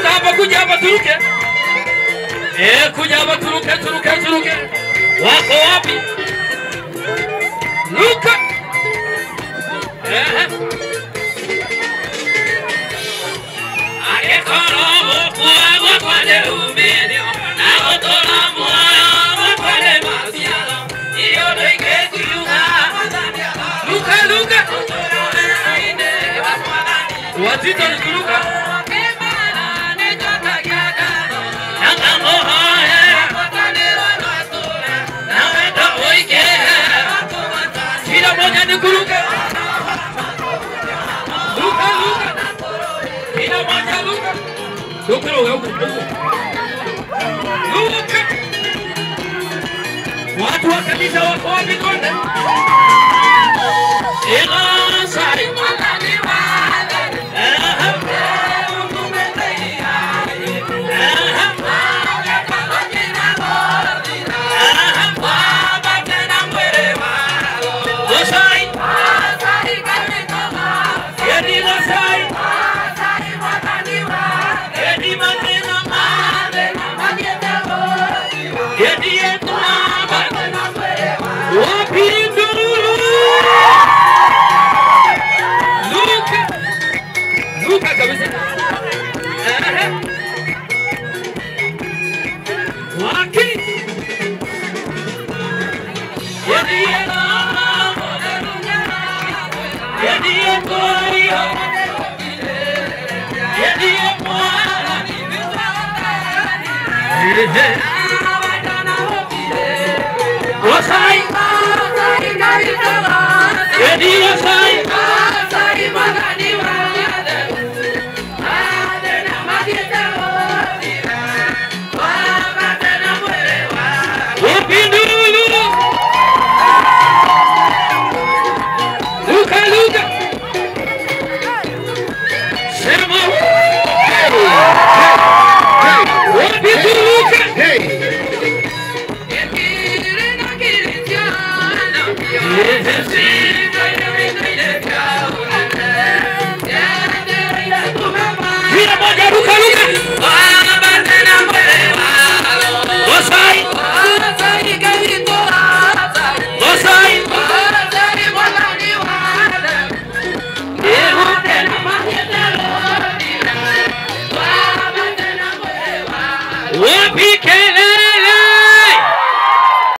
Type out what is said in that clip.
Turuka hapa, kuja hapa, turuke. Eh, kuja hapa, turuke, turuke, turuke. Wako wapi? Luka. Eh. Akekorobo kuagwa kwale umedio, na otola moyo kwale masialo. Iyo doike kuyuga. Luka, Luka. Wazito ni kuruka. Kila moja ni kuruka. Luka, Luka. Kila moja Luka. Luka, Luka, Luka. Luka. Watu wa kanisa wako wapi konde? Ila sari. Aha. Gosai. Yedi Gosai. Yedi Matena Yedi Ekunaba. Wapi nduru? Luka. Luka kabisa. Aha. Wapi? Yedi Ekunaba. Yedi Ekunaba. Yedi Ekunaba. Gosai. Yedi Gosai. Wapi nduru? Luka, Luka. Sema